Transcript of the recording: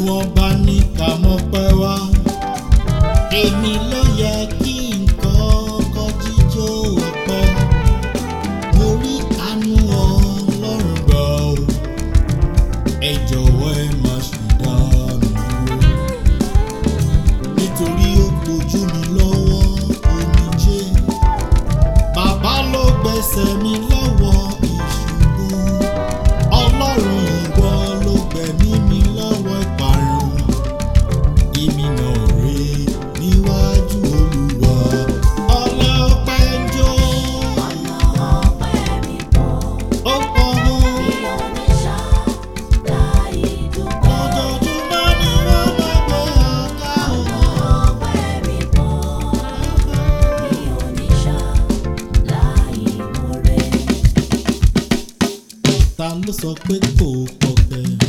wọ́n bá ní ká mọ́ pẹ́ wá èmi ló yẹ kí nǹkan jíjó ọpẹ́ mo rí àánú ọlọ́run gbà ó ẹ jọ̀wọ́ ẹ má ṣe dá mi dúró nítorí ó gbojú mi lọ́wọ́ omijé bàbá ló gbẹ̀sẹ̀ mi lọ́wọ́ ìṣubú ọlọ́run ìwọ ló gbẹ̀mí mi lọ́wọ́ ìparun ìmì náà rè níwájú olúwa ọlá ọpẹ́ ń jó Ọ̀nà ọpẹ́ mi pọ̀, ó pọ̀ mọ́ mi ò ní ṣá láì dúpẹ́. ojoojúmọ́ ni wọ́n máa gbé ọ̀gá Ọ̀nà ọ̀gá. ọpẹ́ mi pọ̀, mi ò ní ṣá láì mọ̀rẹ́. ta ló sọ pé kò pọ̀pẹ́